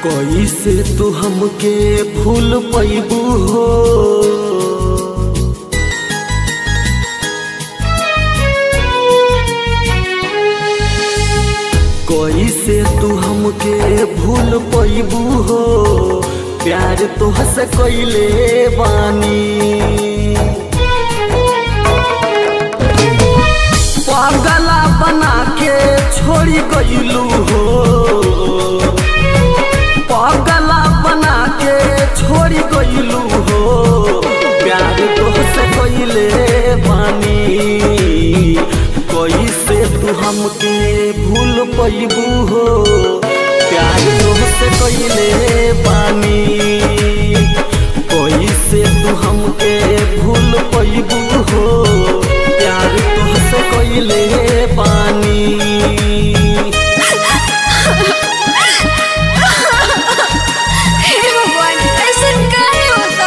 कैसे तू हमके भूल पैबू हो कैसे तू हमके भूल पैबू हो प्यार तो हंस कैले बानी पागला बना के छोड़ी गईलू हो पागला बना के छोड़ी गईलू हो प्यार तोहसे कइले बानी कैसे तू हमके भूल पैबू हो प्यार तोहसे कइले बानी कैसे तू हमके भूल पैबू हो प्यार तोहसे कइले बानी हे भगवान ऐसा काहे होता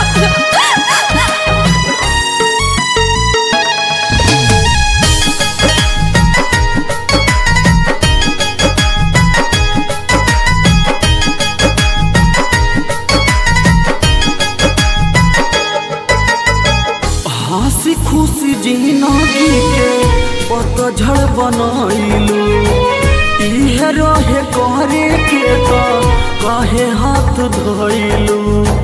हंसी खुशी जिंदगी के पतझड़ बनैलू इहे रहे करे के तो काहे हाथ धैलू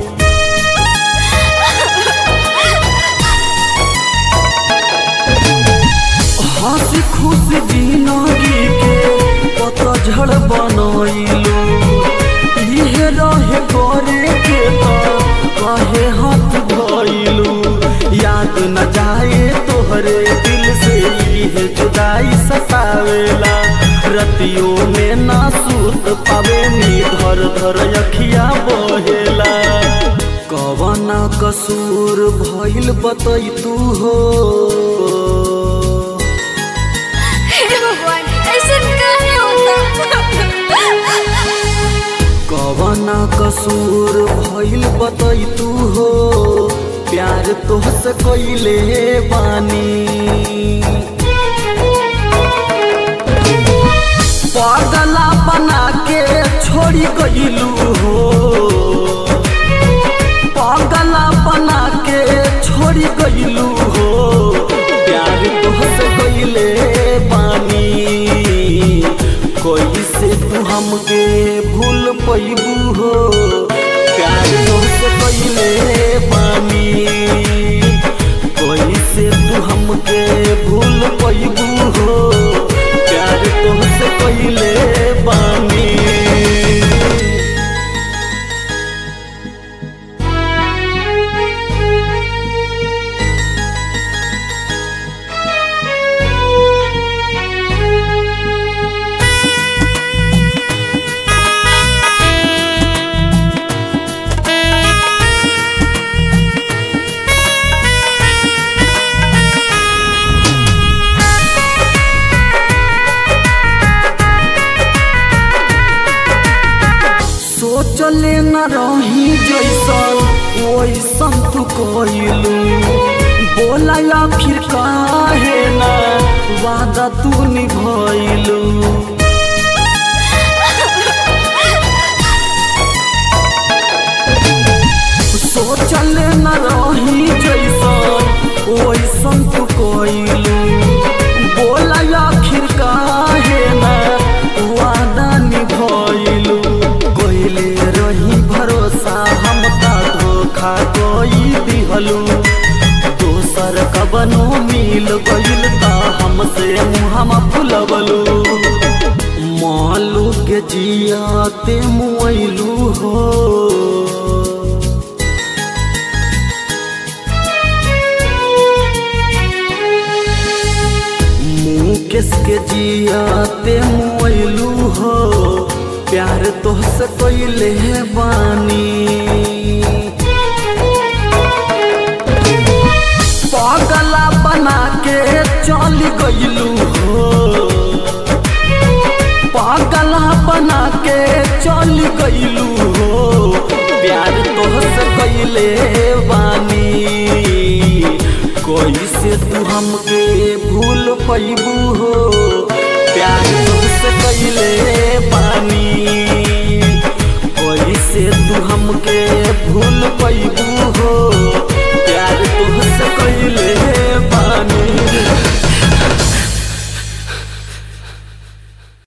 हंसी खुशी जिंदगी के पतझड़ बनैलू इहे रहे करे के तो काहे हाथ धैलू याद न जाए तोहरे दिल से इहे जुदाई सतावेला रतियों में ना सूत पावे नी धर धर अखिया बहेला कवना कसूर भइल बतै तू हो हे भगवान ऐसा काहे होता कवना कसूर भइल बतै तू हो प्यार तोहसे कइले बानी पागला बना के छोड़ी गइलू हो पागला बना के छोड़ी गइलू हो प्यार तोहसे कइले बानी कैसे तू हमके भूल पैबू हो प्यार तोहसे कइले बानी कैसे तू हमके भूल पैबू हो प्यार तोहसे कइले बानी सोचले न रही जैसन वैसन तू कइलू बोला या फिर काहे ना वादा तू निभइलू सोचले न रही जैसन वैसन तू कइलू बोला आखिर काहे ना वादा निभइलू कइले रही भरोसा हम ता धोखा कई दिहलू दोसर कबनो मिल गइल ता हमसे मुहमा फुलवलू मालू के जियाते मुइलू हो मुकेश के जियाते मोइलू हो प्यार तोहसे कइले बानी पागला बना के चल गइलू हो पागला बना के चल गइलू हो प्यार तोहसे कइले बानी कैसे तू हमके भूल पैबू हो प्यार तुझसे कैले पानी कैसे तू हमके भूल पैबू हो प्यार तुहसे कैले बानी